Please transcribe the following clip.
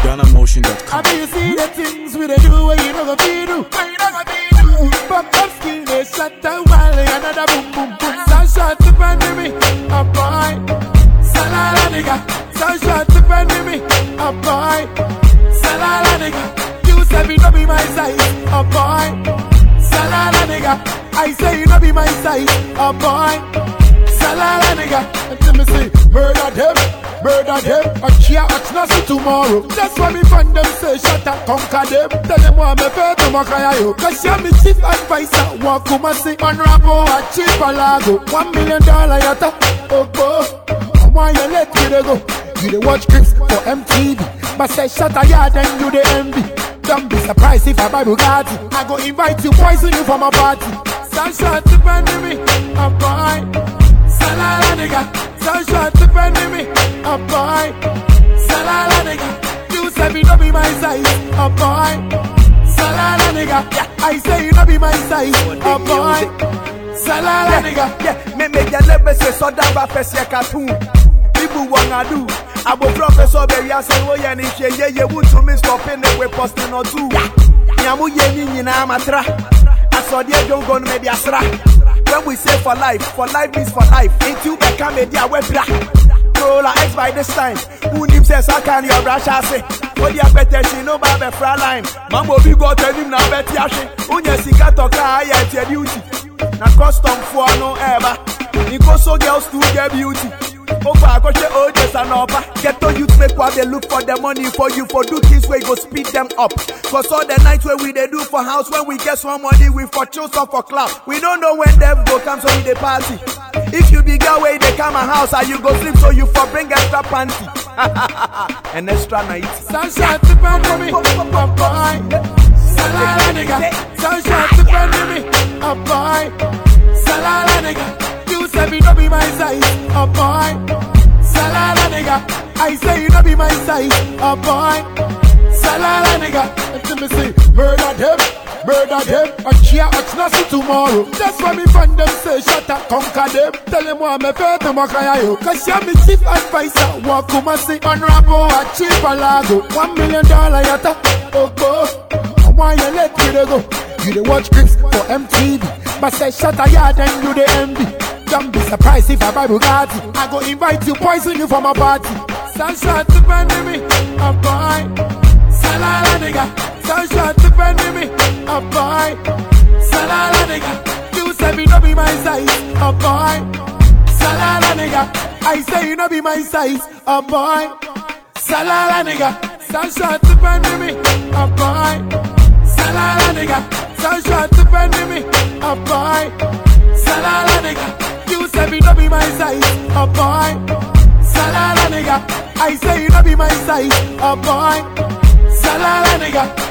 GhanaMotion.com. I mean, you see the things we they do where you know go be do. Where you know go be do. Pump up skill, they shut down while another boom boom boom. Sunshot to bend me, a boy. Salala nigga, sunshot to bend me, a boy. Salala nigga, you say me no be my size, a boy. Salala nigga, I say you no be my size, a boy. Salala nigga, and tell me say murder them, murder them. A cheer at nothing tomorrow. That's why me find them say shut up, conquer them. Tell them what me pay to makaya yo. Cause you're me chief advisor. Walk come and say man rapo a cheap alago. One million dollar yata, oh go. And why you let me dey go? You dey watch clips for MTV, but say shut a yard and you dey envy. Don't be surprised if I buy Bugatti. I go invite you, poison you for my party. Sunshine to bend me, a boy. Salala nigga, sunshine to bend me, a boy. Salala nigga, you say me no be my size, a boy. Salala nigga, yeah, I say you no be my size, a boy. Salala nigga, Yeah, me me ya lebe se so da ba fese cartoon. People wanna do. Abo professor be ya say wo ye ni hwe ye ye wutu me stopping it we posting or two. Nyamu ye ni nyina matra. Asode adwo go no me dia sra. When we say for life, for life means for life. Ain't you be come dia we bra. Roller X by this time. Who names says I can your brush I say. What the better she no ba be fra line. Mambo bi go tell him na bet ya she. Unya sika toka aye tie duty. Na custom for no ever. Nko so girls to get beauty. Over akoshe ojes and upper. Get to youth make what they look for the money for you for do things where you go speed them up. Cause all the nights where we they do for house when we get some money we for chill some for club. We don't know when them go come so we they party. If you be girl where they come a house and you go sleep so you for bring extra panty. An extra night. sunshine to bend me, a boy. Salala nigga, sunshine to bend me, a boy. Salala nigga, you say me no be my size, a boy. Salala nigga, I say you no be my size, a boy. Salala nigga, and tell me say murder them, murder them. A cheer at nothing tomorrow. That's why me find them say shut up, conquer them. Tell them what me pay to makaya yo. Cause you're me chief advisor. Walk come and say on rapo a cheap alago. One million dollar yata, oh go. And why you let me dey go? You dey watch clips for MTV, but say shut a yard and you dey envy. Don't be surprised if I buy Bugatti. I go invite you, poison you for my party. Sunshine to bend me, a boy. Salala nigga, sunshine to bend me, a boy. Salala nigga, you say me no be my size, a boy. Salala nigga, I say you no be my size, a boy. Salala nigga, sunshine to bend me, a boy. Salala nigga, sunshine to bend me, a boy. Salala nigga, you say me no be my size, a boy. Salala nigga, I say you no be my size, a boy. Salala nigga,